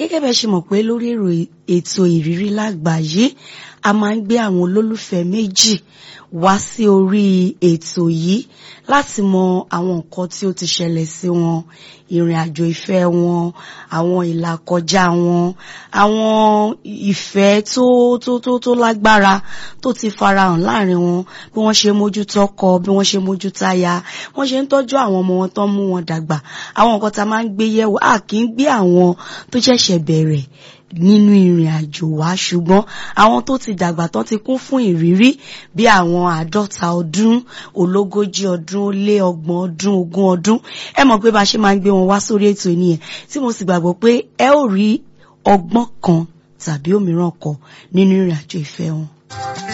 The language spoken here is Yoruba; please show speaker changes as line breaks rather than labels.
gẹ́gẹ́ bẹ́ẹ̀ ṣe mọ̀ pé lórí ètò ìrírí lágbàáyé a máa ń gbé àwọn olólùfẹ́ méjì wá sí orí ètò yìí láti mọ àwọn nǹkan tí ó ti ṣẹlẹ̀ sí wọn ìrìn àjò ìfẹ́ wọn àwọn ìlàkọjá wọn àwọn ìfẹ́ tó tó tó tó lágbára tó ti farahàn láàrin wọn bí wọ́n ṣe mójútó ọkọ bí wọ́n ṣe mójútó aya wọ́n ṣe ń tọ́jú àwọn ọmọ wọn tó ń mú wọn dàgbà àwọn nǹkan tá a máa ń gbé yẹ̀wò a kì í gbé àwọn tó ṣẹ̀ṣẹ̀ bẹ̀rẹ̀ nínú ìrìn àjò wa ṣùgbọ́n àwọn tó ti dàgbà tán ti kún fún ìrírí bí àwọn àádọ́ta ọdún ológójì ọdún ó lé ọgbọ̀n ọdún ogún ọdún ẹ mọ̀ pé bá a ṣe máa ń gbé wọn wá sórí ètò nìyẹn tí mo sì gbàgbọ́ pé ẹ ó rí ọgbọ́n kan tàbí òmíràn kọ nínú ìrìn àjò ìfẹ́ wọn.